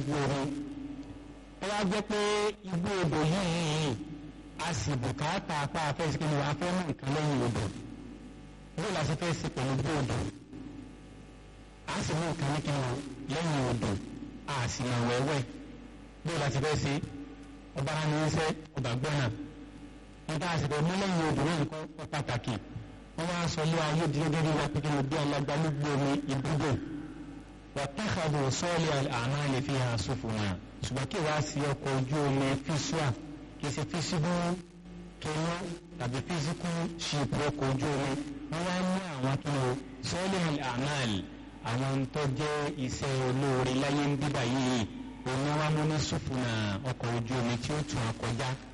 ibú omi ó wá jẹ́ pé ibú odò yìí a sì bùkátà apá afẹ́sí kí ni wàá fẹ́ mú nǹkan lẹ́yìn odò bí o la ṣe fẹ́ sí pẹ̀lú ibú odò a sì mú nǹkan ní kí ni lẹ́yìn odò a sì mọ̀ wẹ́wẹ́ bí o la ṣe fẹ́ sí ọba ara ní iṣẹ́ ọba gbọ́nà nígbà àsìkò mú lẹ́yìn odò náà nǹkan pàtàkì wọ́n wá sọ ilé ayé di gẹ́gẹ́ bí wọ́n pé kí ni bí alágbálúgbò omi ibùdó wàtàkàbò sọ́ọ̀lì àmàlè fi hàn sófònà ṣùgbọ́n kí wàá sí ọkọ̀ ojú omi fíṣùà kì í ṣe fíṣíbù tóná tàbí fíṣíkù ṣìpù ọkọ̀ ojú omi wọ́n wá mú àwọn kí ni sọ́ọ̀lì àmàlè àwọn tó jẹ́ iṣẹ́ olóore láyé ń bíbà yìí òun wá mú ní sófònà ọkọ̀ ojú omi tí ó tún àkọjá